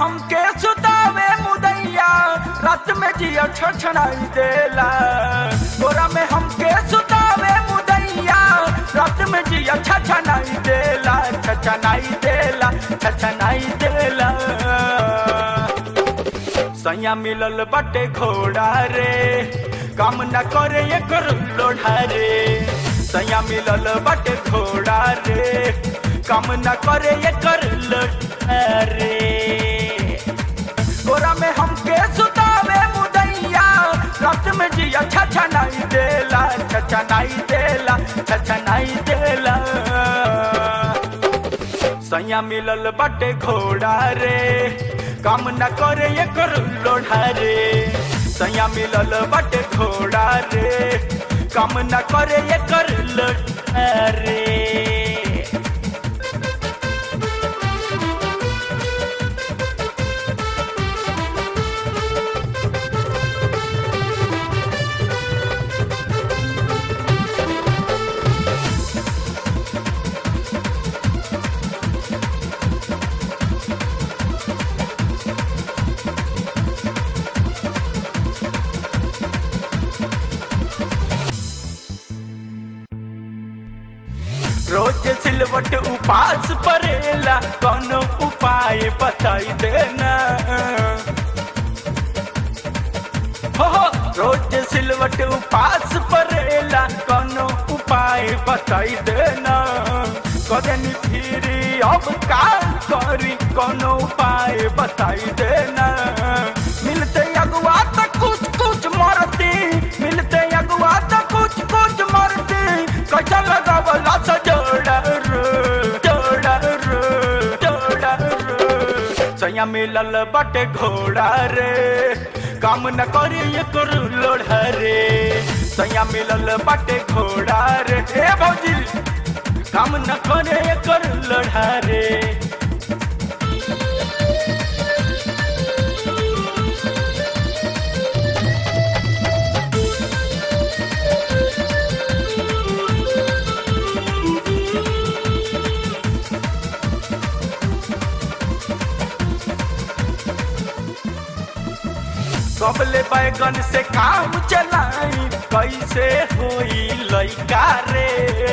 हमके सुतावे मुदैया रात में जिया छछनाई देला गोरा में हमके सुतावे मुदैया रात में जिया छछनाई देला छछनाई देला छछनाई देला सैया मिलल बटे घोड़ा रे काम न करे एकर लोढ़ा रे सैया मिलल बटे घोड़ा रे काम न करे एकर लोढ़ा रे गोरा में हमके सुतावे मुदैया रात में जिया छछा नहीं देला छछा नहीं देला छछा नहीं देला सैया मिलल बटे घोड़ा रे काम न करे एकर लोढ़ा रे सैया मिलल बटे घोड़ा रे काम न करे एकर लोढ़ा रे रोज सिलवट उपास परेला कौनो उपाय बताई देना हो हो, रोज सिलवट उपास परेला कौनो उपाय बताई देना कदनी फिरी अब का करी कौनो उपाय बताई देना मिलते अगुआ तक कुछ कुछ मरती मिलते अगुआ तक कुछ कुछ मरती कैसा लगावला सा जोड़ा रे जोड़ा रे जोड़ा रे सैया मिलल बटे घोड़ा रे काम न करी एकर लोढ़ा रे सैया मिलल बटे घोड़ा रे हे भौजी काम न करे एकर लोढ़ा रे कबले बैगन से काम चलाई कैसे होई लइका रे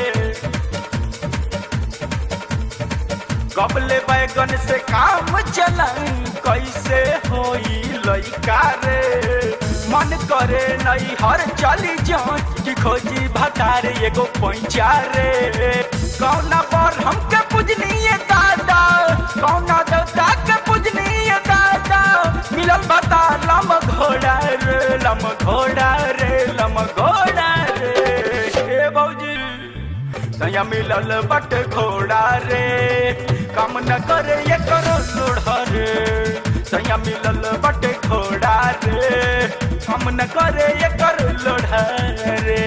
कबले बैगन से काम चलाई कैसे होई लइका रे मन करे नहीं हर चली जान कि खोजी भतार एगो पैंचा रे कौना पर हमके पूजनीय दादा कौना देवता के पूजनीय दादा मिलल बता लम घोड़ा रे लम घोड़ा रे लम घोड़ा रे ए भौजी सैया मिलल बट घोड़ा रे काम न करे ये करो लोढ़ा रे सैया मिलल बट घोड़ा रे काम न करे ये करो लोढ़ा रे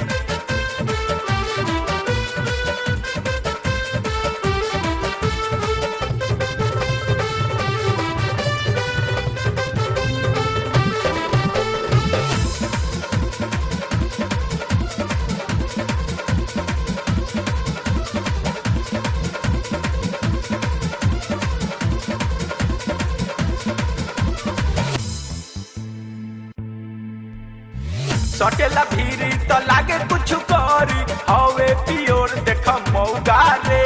सटेला भीरी तो लागे कुछ करी हवे पियोर देख मौगा रे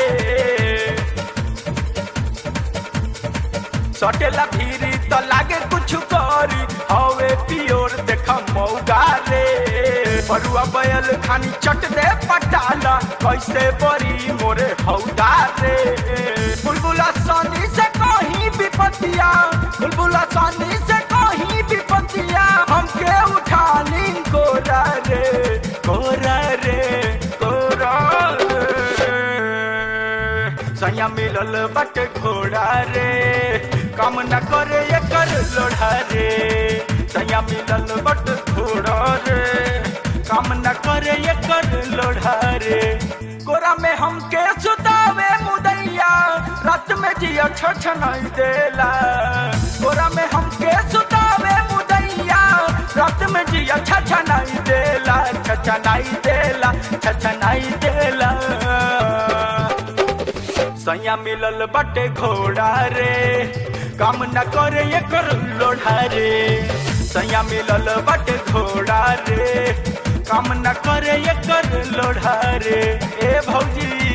सटेला भीरी तो लागे कुछ करी हवे पियोर देख मौगा रे परुआ बैल खानी चट दे पटाला कैसे बरी मोरे हौदा रे बुलबुला सानी से कहीं विपतिया बुलबुला सानी से कहीं विपतिया हमके उठा ली कोरा रे कोरा रे कोरा रे सैया मिलल बट घोड़ा रे काम न करे एकर लोढ़ा रे सैया मिलल बट घोड़ा रे काम न करे एकर लोढ़ा रे कोरा में हमके सुतावे मुदैया रात में जिया छछनाई देला कोरा में हमके सुतावे मुदैया रात में जिया छछनाई देला छछनाई देला छछनाई देला सैया मिलल बटे घोड़ा रे काम न करे एकर लोढ़ा रे सैया मिलल बट घोड़ा रे काम न करे एकर लोढ़ा रे ए भौजी